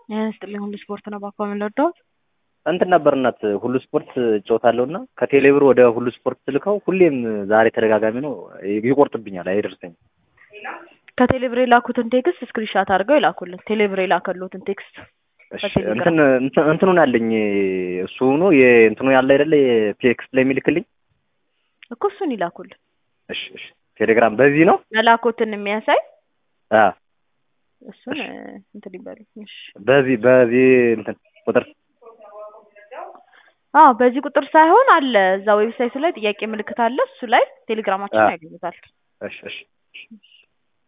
ስጥልኝ ሁሉ ስፖርት ነው ባኮ የምንወደው እንትን ነበር እናት ሁሉ ስፖርት እጫወታለሁ እና ከቴሌብር ወደ ሁሉ ስፖርት ስልከው ሁሌም ዛሬ ተደጋጋሚ ነው ይቆርጥብኛል፣ አይደርሰኝም። ከቴሌብር የላኩትን ቴክስት ስክሪንሻት አድርገው ይላኩልን። ቴሌብር የላከሉትን ቴክስት እሺ፣ እንትን እንትን- እንትኑን አለኝ እሱ ሆኖ የእንትኑ ያለ አይደለ ቴክስት ላይ የሚልክልኝ እኮ እሱን ይላኩልን። እሺ፣ እሺ። ቴሌግራም በዚህ ነው መላኮትን የሚያሳይ አ እሱን እንትን ይበሉ። እሺ። በዚህ በዚህ እንትን ቁጥር አዎ በዚህ ቁጥር ሳይሆን አለ እዛ ዌብሳይቱ ላይ ጥያቄ ምልክት አለ። እሱ ላይ ቴሌግራማችን አዎ። ያገኙታል። እሺ፣ እሺ።